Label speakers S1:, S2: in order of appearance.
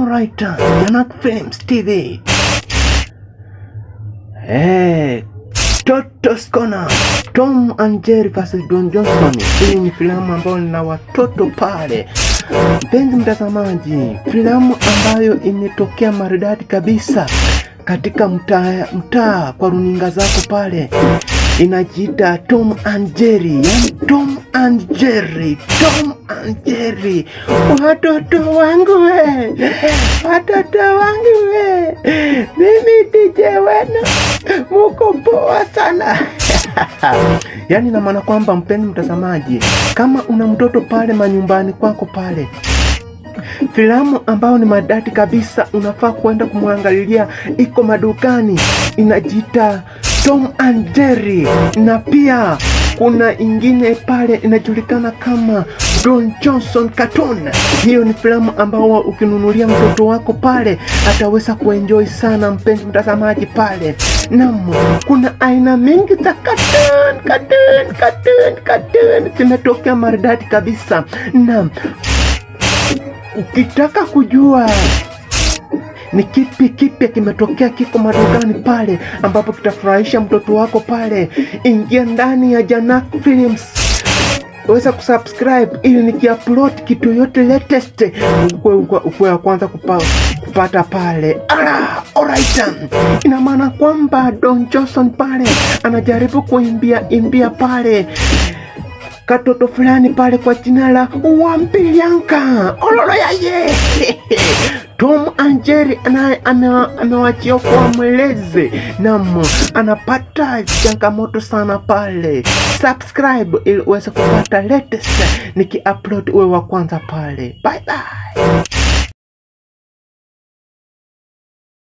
S1: Alright, Janak Films TV. Hey, Toto's Corner. Tom and Jerry vs Don Johnson. Hii ni filamu ambayo lina watoto pale. Mpenzi mtazamaji, filamu ambayo imetokea maridadi kabisa katika mtaa mtaa kwa runinga zako pale inajiita Tom and Jerry, yani Tom and Jerry, Tom and Jerry. Watoto wangu we, watoto wangu we, mimi DJ wenu muko poa sana yaani na maana kwamba mpenzi mtazamaji, kama una mtoto pale manyumbani kwako pale filamu ambayo ni madati kabisa, unafaa kwenda kumwangalilia, iko madukani, inajiita Tom and Jerry, na pia kuna ingine pale inajulikana kama Don Johnson Cartoon. Hiyo ni filamu ambao ukinunulia mtoto wako pale ataweza kuenjoy sana, mpenzi mtazamaji pale. Naam, kuna aina mingi za cartoon, cartoon, cartoon, cartoon zimetokea maridadi kabisa. Naam, ukitaka kujua ni kipi kipya kimetokea kiko madukani pale ambapo kitafurahisha mtoto wako pale, ingia ndani ya Janak Films weza kusubscribe ili nikiupload kitu yote latest ukwe, ukwe, ukwe wa kwanza kupa, kupata pale. Ala, alright. Ina maana kwamba Don Johnson pale anajaribu kuimbia imbia pale katoto fulani pale kwa jina la Wambilianka ololo yaye Tom and Jerry naye amewachia kwa mweleze nam anapata changamoto sana pale. Subscribe ili uweze kupata latest niki upload uwe wa kwanza pale. Bye bye.